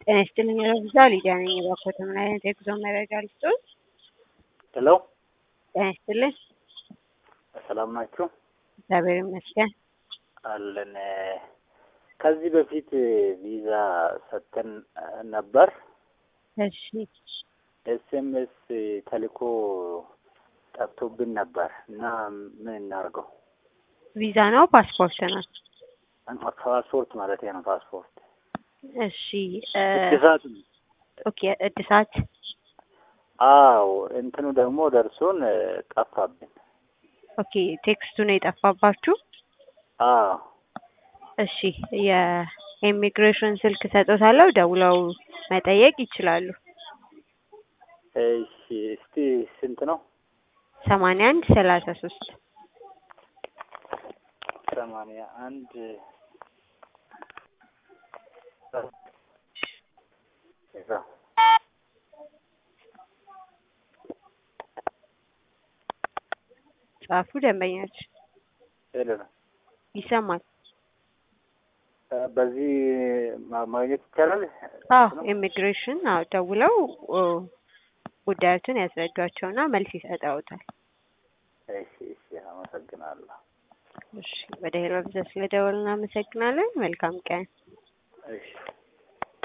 ጤና ይስጥልኝ ረብዛ ሊዲያ ነኝ። እባክዎት ምን አይነት የጉዞ መረጃ ልስጥዎት? ሄሎ ጤና ይስጥልኝ። ሰላም ናችሁ? እግዚአብሔር ይመስገን። አለን። ከዚህ በፊት ቪዛ ሰጥተን ነበር። እሺ ኤስኤምኤስ ተልኮ ጠፍቶብን ነበር እና ምን እናድርገው? ቪዛ ነው ፓስፖርት ነው? ፓስፖርት ማለት ነው። ፓስፖርት እሺ እ እድሳት ነው። ኦኬ እድሳት አዎ እንትኑ ደግሞ ደርሶን ጠፋብን። ኦኬ ቴክስቱ ነው የጠፋባችሁ? አዎ እሺ የኢሚግሬሽን ስልክ ሰጦታለሁ፣ ደውለው መጠየቅ ይችላሉ። እሺ እስቲ ስንት ነው? ሰማንያ አንድ ሰላሳ ሶስት ሰማንያ አንድ ጻፉ። ደንበኛች ሄሎ ነው። ይሰማል? በዚህ ማ- ማግኘት ይቻላል? አዎ ኢሚግሬሽን አዎ ደውለው ኦ፣ ጉዳዮችን ያስረዷቸውና መልስ ይሰጠውታል። እሺ እሺ፣ አመሰግናለሁ። እሺ ወደ ሄሎ ብዛ ስለደወልን እናመሰግናለን። መልካም ቀን። እሺ